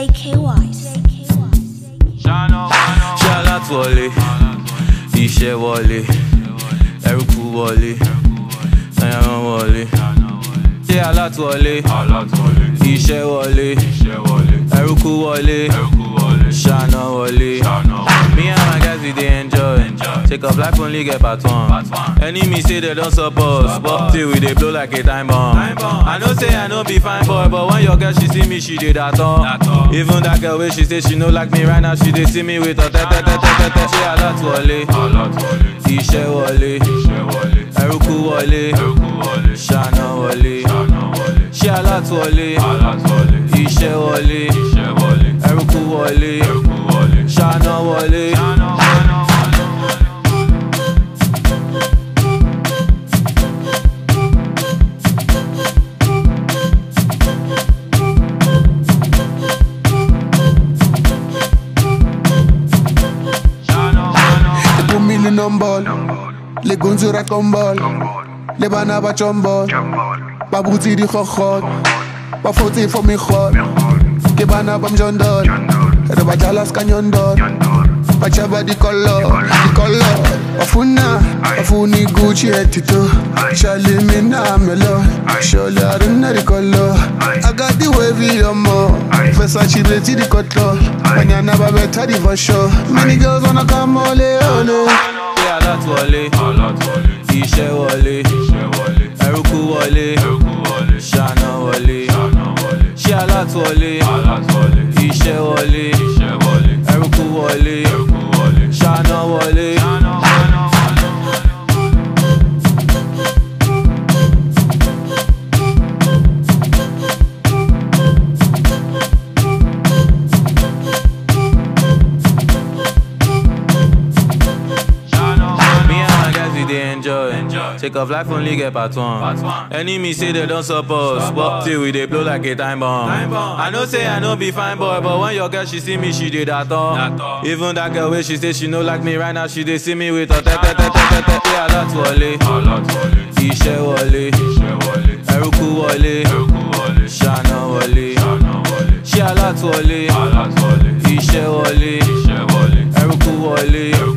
JK Wise. ṣé alátúwọlé iṣẹ́ wọlé ẹrúkú wọlé ẹran wọlé ṣé alátúwọlé iṣẹ́ wọlé ẹrúkú wọlé ṣáná wọlé. Me and my guys we dey enjoy. Take up life only get part one. Enemy say they don't support, but till we dey blow like a time bomb. I know say I no be fine boy, but when your girl she see me, she dey that all. Even that girl wey she say she no like me right now, she dey see me with her tete tete tete. Ṣé alátúwọlé? Iṣẹ́ wọlé, ẹrúkú wọlé, ṣáná wọlé. Ṣé alátúwọlé? Iṣẹ́ wọlé, ẹrúkú wọlé, ṣáná wọlé. They put me in on ball. Les gonzes racontent ball. Les banabas chombol. Babouti di khokhot. Bafoti for me khot. Ke bana bam jondol. Re ba jalas kanyondol. Bachaba di color, di color. Bafuna, bafuni Gucci etito. Shali mina melo. Sholi aruna di color. I got the wavy yomo. Versace beti di cotlo. Banyana babeta di for sure. Many girls wanna come ole ole. Ṣé alátúwọlé? Iṣẹ́ wọlé, ẹrúkú wọlé, ṣáná wọlé. Ṣé alátúwọlé? Iṣẹ́ wọlé, ẹrúkú wọlé, ṣáná wọlé. Me and my guys we dey enjoy. Take off life only get part one. Enemy say they don't support, but till we dey blow like a time bomb. I know say I no be fine boy, but when your girl she see me, she dey that all. Even that girl wey she say she no like me right now, she dey see me with her tete tete tete. Ṣé alátúwọlé? Iṣẹ́ wọlé, ẹrúkú wọlé, ṣáná wọlé. Ṣé alátúwọlé? Iṣẹ́ wọlé, ẹrúkú wọlé,